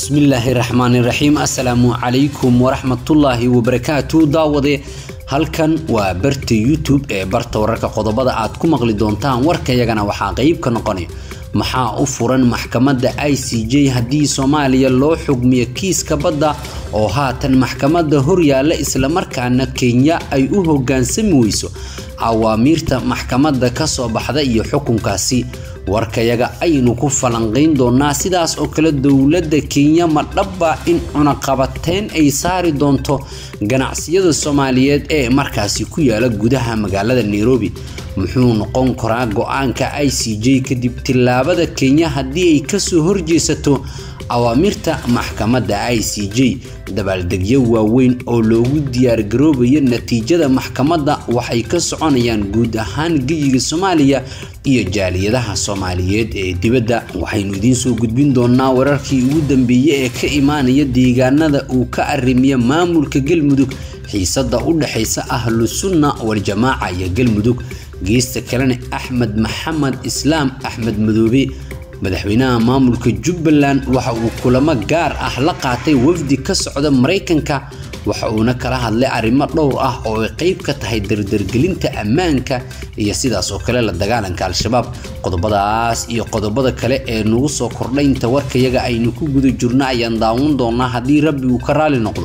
bismillaahi raxmaani raxiim assalaamu calaykum waraxmatullaahi wabarakaatu daawade halkan waa barta youtube ee barta wararka qodobada aad ku maqli doontaan warkayagana waxaa qeyb ka noqonaya maxaa u furan maxkamadda i c j haddii soomaaliya loo xugmiyo kiiska badda oo haatan maxkamadda horyaalla islamarkaana kenya ay u hoggaansami weyso awaamiirta maxkamadda ka soo baxda iyo xukunkaasi warkayaga aynu ku falanqayn doonaa sidaas oo kale dowladda kenya ma dhabba in cunaqabateyn ay saari doonto ganacsiyada soomaaliyeed ee markaasi ku yaala gudaha magaalada nairobi muxuu noqon karaa go-aanka i c j kadib tillaabada kenya haddii ay kasoo horjeesato awaamirta maxkamadda i c j dabaaldegyo waaweyn oo loogu diyaargaroobayo natiijada maxkamadda waxay ka soconayaan guud ahaan geyiga soomaaliya iyo jaaliyadaha soomaaliyeed ee dibadda waxaynu idiin soo gudbin doonaa wararkii ugu dambeeyey ee ka imaanaya deegaanada uu ka arrimiya maamulka galmudug xiisada u dhexaysa ahlu sunna waljamaaca iyo galmudug geesta kalena axmed maxamed islaam axmed madoobe madaxweynaha maamulka jubbaland waxa uu kulamo gaar ah la qaatay wafdi ka socda maraykanka waxa uuna kala hadlay arrimo dhowr ah oo ay qeyb ka tahay dardargelinta ammaanka iyo sidaas oo kale la dagaalanka al-shabaab qodobadaas iyo qodobada kale ee nagu soo kordhay inta warkayaga aynu ku guda jirno ayaan daawan doonaa haddii rabbi uu ka raali noqdo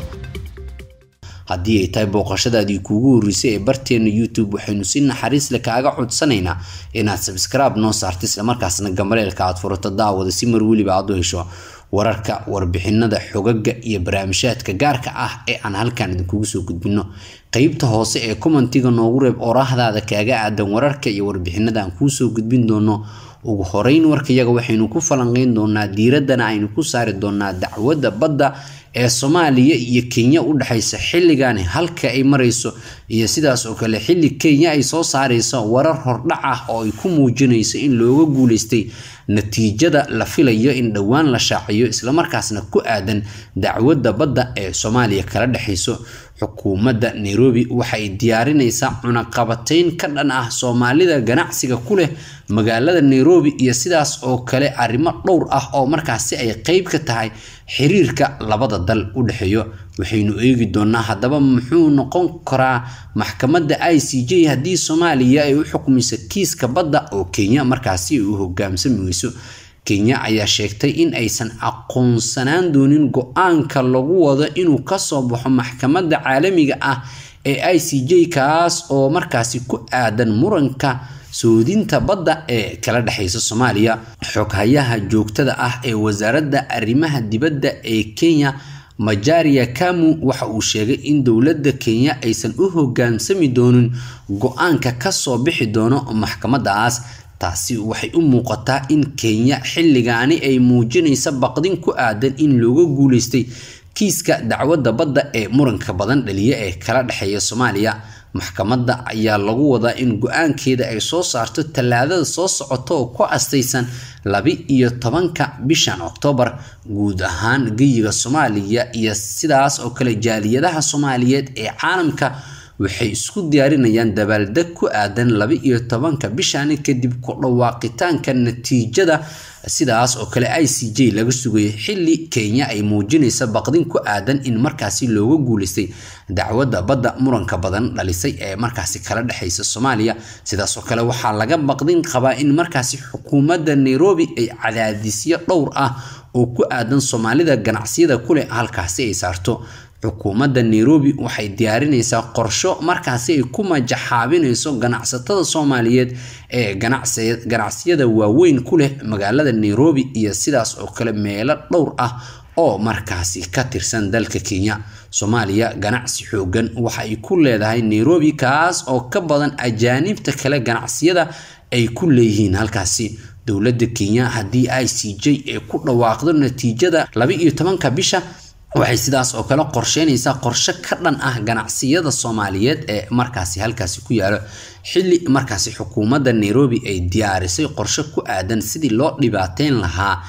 haddii ay tahay booqashadaadii kuugu horreysay ee barteena youtube waxaynu si naxariisle kaaga codsanaynaa inaad sabskraibe noo saarta islamarkaasna gambaleelka aad furato daawada si mar weliba aad u hesho wararka warbixinada xogaga iyo barnaamijhaadka gaarka ah ee aan halkan idinkugu soo gudbino qeybta hoose ee commentiga noogu reeb oraahdaada kaaga aadan wararka iyo warbixinada aan kuu soo gudbin doono ugu horeyn warkayaga waxaynu ku falanqeyn doonaa diiraddana aynu ku saari doonaa dacwadda badda ee soomaaliya iyo kenya u dhexaysa xilligani halka ay marayso iyo sidaas oo kale xilli kenya ay soo saarayso warar hordhac ah oo ay ku muujinayso in looga guuleystay natiijada la filayo in dhowaan la shaaciyo islamarkaasna ku aadan dacwadda badda ee soomaaliya kala dhexayso xukuumadda nairobi waxay diyaarinaysaa cunaqabateyn ka dhan ah soomaalida ganacsiga ku leh magaalada nairobi iyo sidaas oo kale arrimo dhowr ah oo markaasi ay qeyb ka tahay xiriirka labada dal u dhexeeyo waxaynu eegi doonaa haddaba muxuu noqon karaa maxkamadda i c j haddii soomaaliya ay u xukmiso kiiska badda oo kenya markaasi ay u hogaamsami weyso kenya ayaa sheegtay in aysan aqoonsanaan doonin go-aanka lagu wado inuu kasoo baxo maxkamadda caalamiga ah ee i c j kaas oo markaasi ku aadan muranka soodinta badda ee kala dhexaysa soomaaliya xoghayaha joogtada ah ee wasaaradda arrimaha dibadda ee kenya majaria kamu waxa uu sheegay in dowladda kenya aysan u hogaansami doonin go-aanka kasoo bixi doono maxkamadaas taasi waxay u muuqataa in kenya xilligaani ay muujinaysa baqdin ku aadan in looga guuleystay kiiska dacwadda badda ee muranka badan dhaliya ee kala dhexeeya soomaaliya maxkamadda ayaa lagu wadaa in go-aankeeda ay soo saarto tallaadada soo socota oo ku astaysan laba-iyo tobanka bishan oktoobar guud ahaan geyiga soomaaliya iyo sidaas oo kale jaaliyadaha soomaaliyeed ee caalamka waxay isku diyaarinayaan dabaaldeg ku aadan laba-iyo tobanka bishani kadib ku dhawaaqitaanka natiijada sidaas oo kale i c j laga sugayay xilli kenya ay muujinaysa baqdin ku aadan in markaasi looga guuleystay dacwadda badda muranka badan dhalisay ee markaasi kala dhexaysa soomaaliya sidaas oo kale waxaa laga baqdin qabaa in markaasi xukuumadda nairobi ay cadaadisyo dhowr ah oo ku aadan soomaalida ganacsiyada kuleh halkaasi ay saarto xukuumadda nairobi waxay diyaarinaysaa qorsho markaasi ay ku majaxaabinayso ganacsatada soomaaliyeed ee ganacsiyada waaweyn ku leh magaalada nairobi iyo sidaas oo kale meelo dhowr ah oo markaasi ka tirsan dalka kenya soomaaliya ganacsi xoogan waxa ay ku leedahay nairobi kaas oo ka badan ajaanibta kale ganacsiyada ay ku leeyihiin halkaasi dowladda kenya haddii i c j ay ku dhawaaqdo natiijada laba-iyo tobanka bisha waxay sidaas oo kale qorsheynaysaa qorshe ka dhan ah ganacsiyada soomaaliyeed ee markaasi halkaasi ku yaalo xilli markaasi xukuumadda nairobi ay diyaarisay qorshe ku aadan sidii loo dhibaateyn lahaa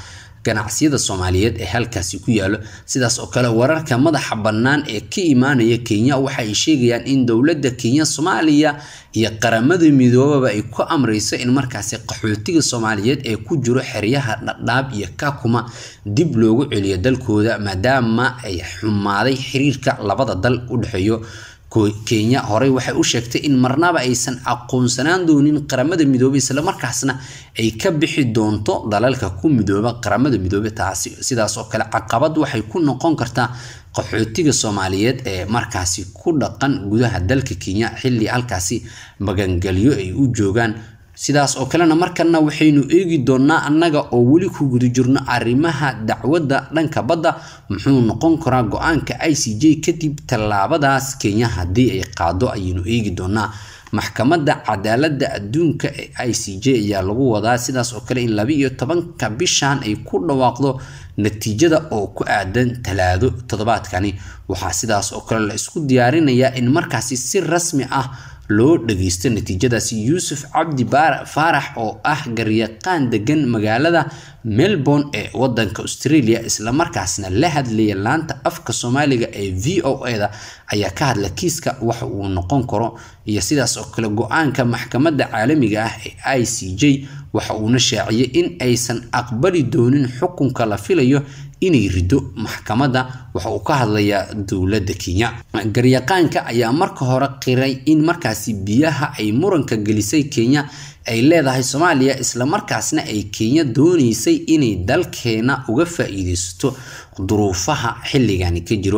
ganacsiyada soomaaliyeed ee halkaasi ku yaalo sidaas oo kale wararka madaxa bannaan ee ka imaanaya kenya waxa ay sheegayaan in dowladda kenya soomaaliya iyo qaramada midoobaba ay ku amreyso in markaasi qaxootiga soomaaliyeed ee ku jiro xeryaha dhadhaab iyo kakuma dib loogu celiyo dalkooda maadaama ay xumaaday xiriirka labada dal u dhexeeyo kenya horey waxay u sheegtay in marnaba aysan aqoonsanaan doonin qaramada midoobey islamarkaasna ay ka bixi doonto dalalka ku midooba qaramada midoobe taasi sidaas oo kale caqabad waxay ku noqon kartaa qaxootiga soomaaliyeed ee markaasi ku dhaqan gudaha dalka kenya xilli halkaasi magangelyo ay u joogaan sidaas oo kalena markana waxaynu eegi doonaa annaga oo weli ku guda jirno arrimaha dacwadda dhanka badda muxuu noqon karaa go-aanka i c j kadib tallaabadaas kenya haddii ay qaado ayaynu eegi doonaa maxkamadda cadaaladda adduunka ee i c j ayaa lagu wadaa sidaas oo kale in laba iyo tobanka bishan ay ku dhawaaqdo natiijada oo ku aadan talaado toddobaadkani waxaa sidaas oo kale la isku diyaarinayaa in markaasi si rasmi ah loo dhageysto natiijadaasi yuusuf cabdi faarax oo ah garyaqaan degan magaalada melbourne ee wadanka australia islamarkaasna la hadlaya laanta afka soomaaliga ee v o e-da ayaa ka hadla kiiska waxa uu noqon karo iyo sidaas oo kale go-aanka maxkamadda caalamiga ah ee i c j waxa uuna shaaciyay in aysan aqbali doonin xukunka la filayo inay rido maxkamadda waxa uu ka hadlayaa dowladda kenya garyaqaanka ayaa marka hore qiray in markaasi biyaha ay muranka gelisay kenya ay leedahay soomaaliya islamarkaasna ay kenya dooneysay inay dalkeena uga faa-iideysato duruufaha xilligani ka jiro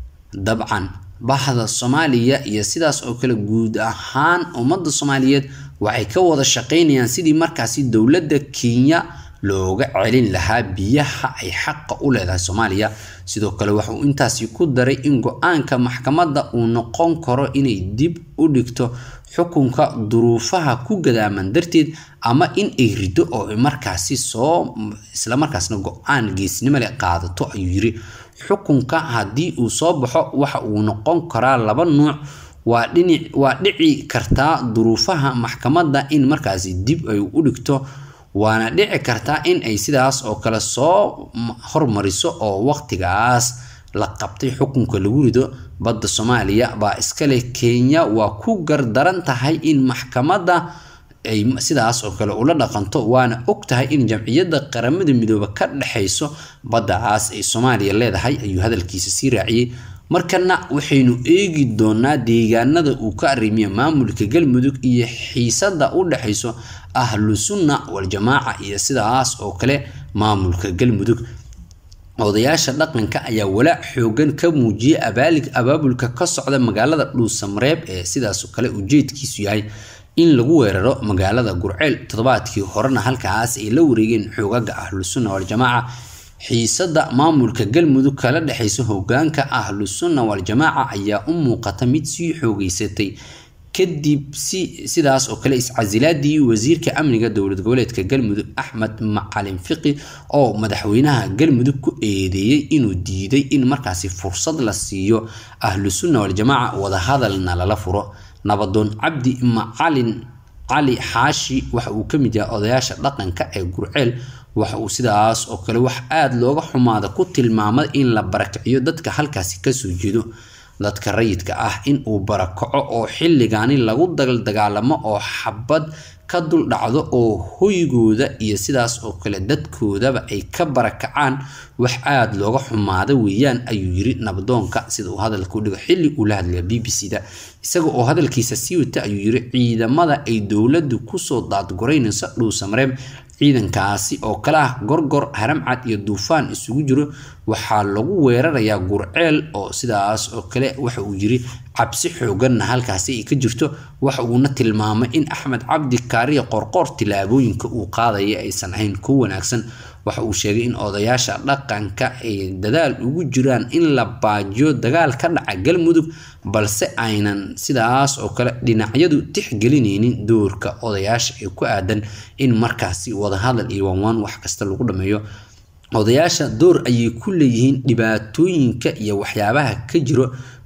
dabcan bahda soomaaliya iyo sidaas oo kale guud ahaan ummadda soomaaliyeed waxay ka wada shaqeynayaan sidii markaasi dowladda kenya looga celin lahaa biyaha ay xaqa u leedahay soomaaliya sidoo kale waxa uu intaasi ku daray in go-aanka maxkamadda uu noqon karo inay dib u dhigto xukunka duruufaha ku gadaaman darteed ama in ay rido oo markaasi soo islamarkaasna go-aan geesnimo leh qaadato ayuu yiri xukunka haddii uu soo baxo waxa uu noqon karaa laba nuuc waa dhinic waa dhici kartaa duruufaha maxkamadda in markaasi dib ay u dhigto waana dhici kartaa in ay sidaas oo kale soo hormariso oo waqtigaas la qabtay xukunka lagu rido badda soomaaliya baa iskale kenya waa ku gardaran tahay in maxkamadda ay sidaas oo kale ula dhaqanto waana og tahay in jamciyadda qaramada midoobe ka dhexayso baddacaas ay soomaaliya leedahay ayuu hadalkiisa sii raaciyey markana waxaynu eegi doonaa deegaanada uu ka arrimiya maamulka galmudug iyo xiisada u dhexayso ahlu sunna waljamaaca iyo sidaas oo kale maamulka galmudug odayaasha dhaqanka ayaa walaac xoogan ka muujiyay abaalig abaabulka ka socda magaalada dhuusamareeb ee sidaasoo kale ujeedkiisu yahay in lagu weeraro magaalada gurceel toddobaadkii horena halkaas ay la wareegeen xoogaga ahlu sunna waljamaaca xiisada maamulka galmudug kala dhexeysa hogaanka ahlu sunna waljamaaca ayaa u muuqata mid sii xoogeysatay kadib si sidaas oo kale iscasilaadii wasiirka amniga dowlad goboleedka galmudug axmed macalin fiqi oo madaxweynaha galmudug ku eedeeyey inuu diiday in markaasi fursad la siiyo ahlu sunna waljamaaca wadahadalna lala furo nabadoon cabdi macalin cali xaashi waxa uu ka mid yahay odayaasha dhaqanka ee gurceel waxa uu sidaas oo kale wax aada looga xumaada ku tilmaamay in la barakiciyo dadka halkaasi kasoo jeedo dadka rayidka ah in uu barakaco oo xilligaani lagu dagaldagaalamo oo xabad ka dul dhacdo oo hoygooda iyo sidaas oo kale dadkoodaba ay ka barakacaan wax aada looga xumaada weeyaan ayuu yiri nabadoonka sida uu hadalka u dhigo xilli uu la hadlaya b b c da isaga oo hadalkiisa sii wata ayuu yiri ciidamada ay dowladdu kusoo daadguraynayso dhuusamareeb ciidankaasi oo kale ah gorgor haramcad iyo duufaan isugu jiro waxaa lagu weerarayaa gurceel oo sidaas oo kale waxa uu yiri cabsi xooganna halkaasi ay ka jirto waxa uuna tilmaamay in axmed cabdi kaariya qorqoor tilaabooyinka uu qaadaya aysan ahayn ku wanaagsan waxa uu sheegay in odayaasha dhaqanka ay dadaal ugu jiraan in la baajiyo dagaal ka dhaca galmudug balse aynan sidaas oo kale dhinacyadu tixgelinaynin doorka odayaasha ee ku aadan in markaasi wadahadal iyo wanwaan wax kasta lagu dhameeyo odayaasha door ayay ku leeyihiin dhibaatooyinka iyo waxyaabaha ka jiro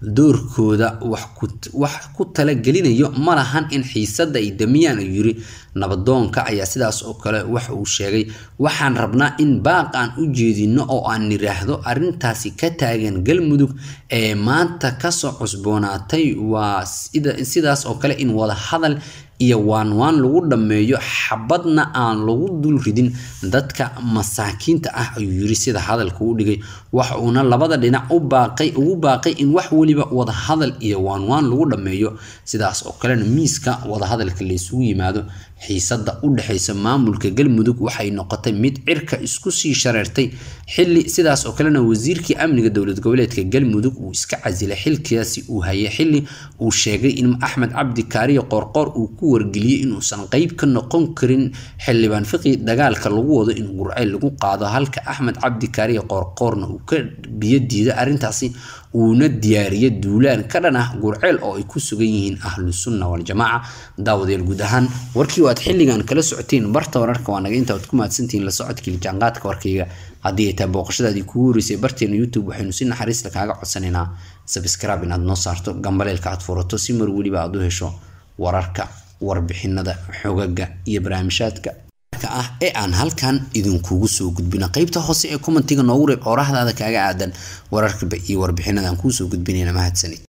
doorkooda wax ku talagelinayo ma lahan in xiisadda ay damiyaan ayuu yiri nabadoonka ayaa sidaas oo kale waxa uu sheegay waxaan rabnaa in baaq aan u jeedino oo aan niraahdo arrintaasi ka taagan galmudug ee maanta kasoo cusboonaatay waa sidaas oo kale in wada hadal iyo waanwaan lagu dhammeeyo xabadna aan lagu dul ridin dadka masaakiinta ah ayuu yiri sida hadalka u dhigay waxa uuna labada dhinac u baaqay ugu baaqay in wax weliba wada hadal iyo waanwaan lagu dhammeeyo sidaas oo kalena miiska wadahadalka laysugu yimaado xiisada u dhexeysa maamulka galmudug waxay noqotay mid cirka isku sii shareertay xili sidaas oo kalena wasiirkii amniga dowlad goboleedka galmudug uu iska casilay xilkaasi uu hayay xili uu sheegay in axmed cabdi kaariyo qoorqoor uu ku wargeliyey inuusan qeyb ka noqon karin xildhibaan fiqi dagaalka lagu wado in gurceyl lagu qaado halka axmed cabdi kaariyo qoorqoorna uu ka biyo diiday arrintaasi uuna diyaariyo duulaan ka dhan ah gurceel oo ay ku sugan yihiin ahlu sunna waljamaaca daawadayaal guud ahaan warkii aad xilligan kala socoteen barta wararka waa naga inta aad ku mahadsantihiin la socodkii jaanqaadka warkayga haddii ay tahay booqashadaadii kugu horeysay barteena youtube waxaynu si naxariista kaaga codsanaynaa sabscribe inaad noo saarto gambaleelka aad furato si mar weliba aad u hesho wararka warbixinada xogaga iyo barnaamijhaadka ah ee aan halkan idinkugu soo gudbino qeybta hoose ee commentiga noogu reeb oorahdaada kaaga aadan wararka iyo warbixinada aan kuu soo gudbinayna mahadsanid